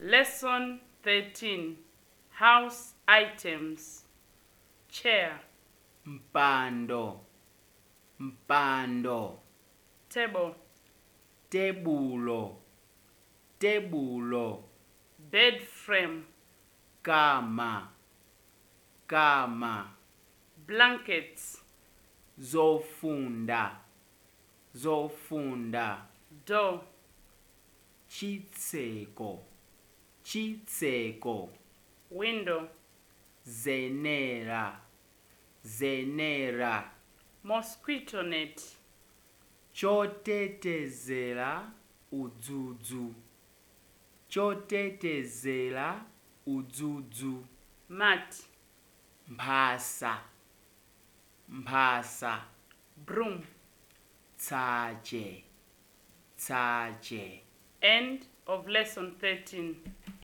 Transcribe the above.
Lesson 13 House Items Chair, mpando mpando table, tebulo tebulo bed frame, kama kama blankets, zofunda zofunda door, chitseko chitseko window, zenera zenera mosquito net, chotetezera udzudzu chotetezera udzudzu mat, mphasa mphasa broom. tsache tsache End of lesson 13.